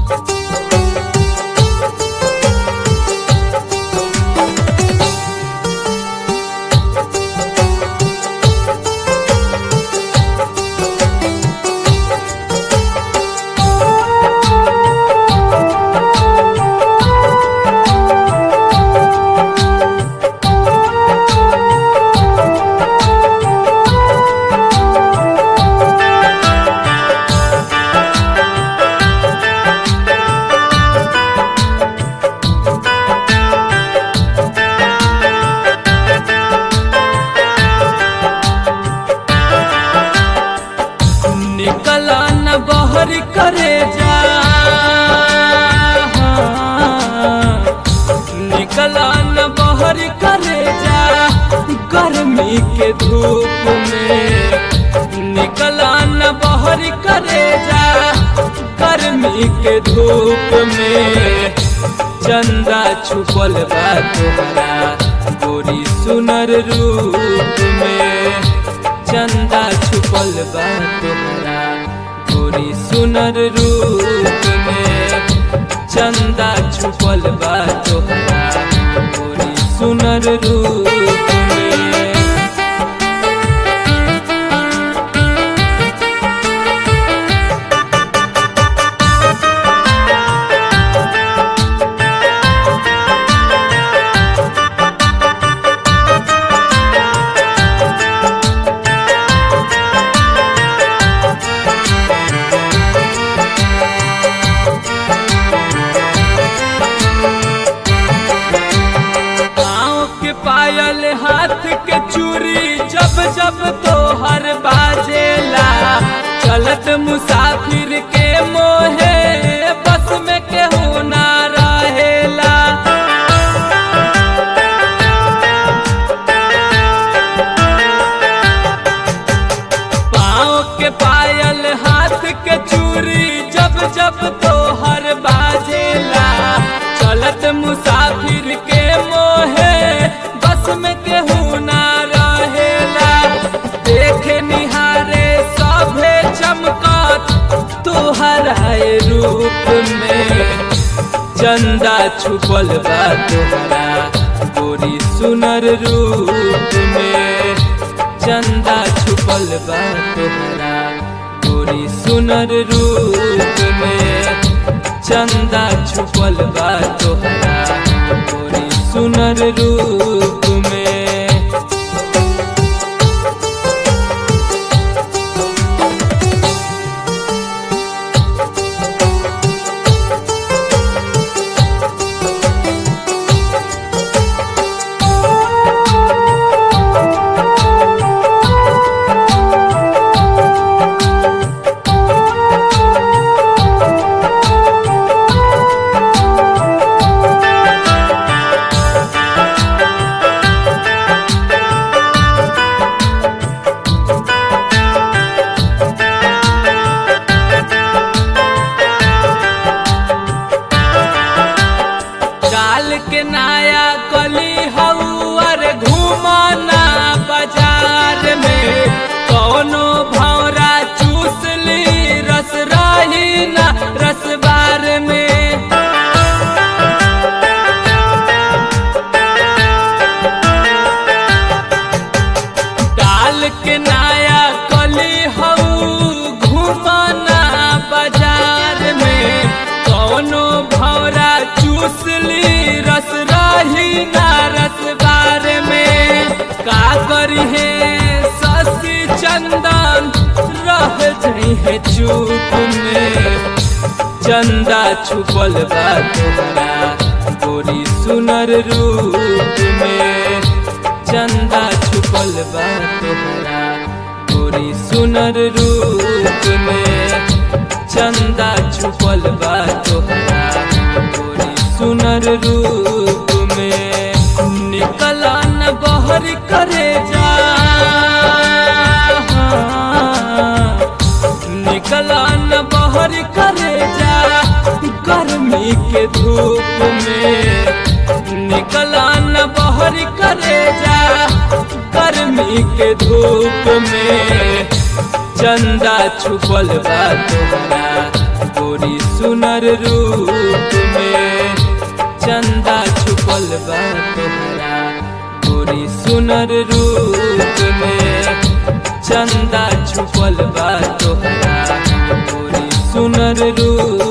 निकला न बहर करे जा निकला न बहर करे जा गर्मी के धूप में निकला न बहर करे जा गर्मी के धूप में चंदा छुपल बा तोहरा गोरी सुनर रूप में चंदा छुपल बा तोहरा गोरी सुनर रूप में चंदा छुपल बा तोहरा गोरी सुनर रूप में पाँव के पायल हाथ के चूड़ी जब जब तोहर बाजेला चलत मुसाफिर के मोहे बस में केहू ना रहेला पाँव के पायल हाथ के चूड़ी जब जब तोहर बाजेला चलत मुसाफिर के मोहे बस में केहू ना रहेला देखे निहारे सभे चमकत तोहराए रूप में चंदा छुपल बा तोहरा गोरी सुनर रूप में चंदा छुपल बा तोहरा गोरी सुनर रूप में चंदा छुपल बा तोहरा गोरी सुनर रूप में डाल के नाया कली हउअर घूमना बाजार में कौनो भौरा चूस ली रस रही ना रसबार में डाल के नाया कली हऊ घूमना बाजार में कौनो भौरा चूस ली रस रही ना रसबार में का करी है शशि चंदन रह जाइ है चूप में चंदा छुपल बा तोहरा गोरी सुनर रूप में चंदा छुपल बा तोहरा गोरी सुनर रूप में चंदा छुपल बा तोहरा गोरी सुनर रूप में निकला न बहर करे जा निकला न बहर करे जा गर्मी के धूप में निकला न बहर करे जा गर्मी के धूप में चंदा छुपल बा तोहरा गोरी गोरी सुनर रूप में चंदा छुपल बा तोहरा गोरी सुनर रूप में चंदा छुपल बा तोहरा गोरी सुनर रूप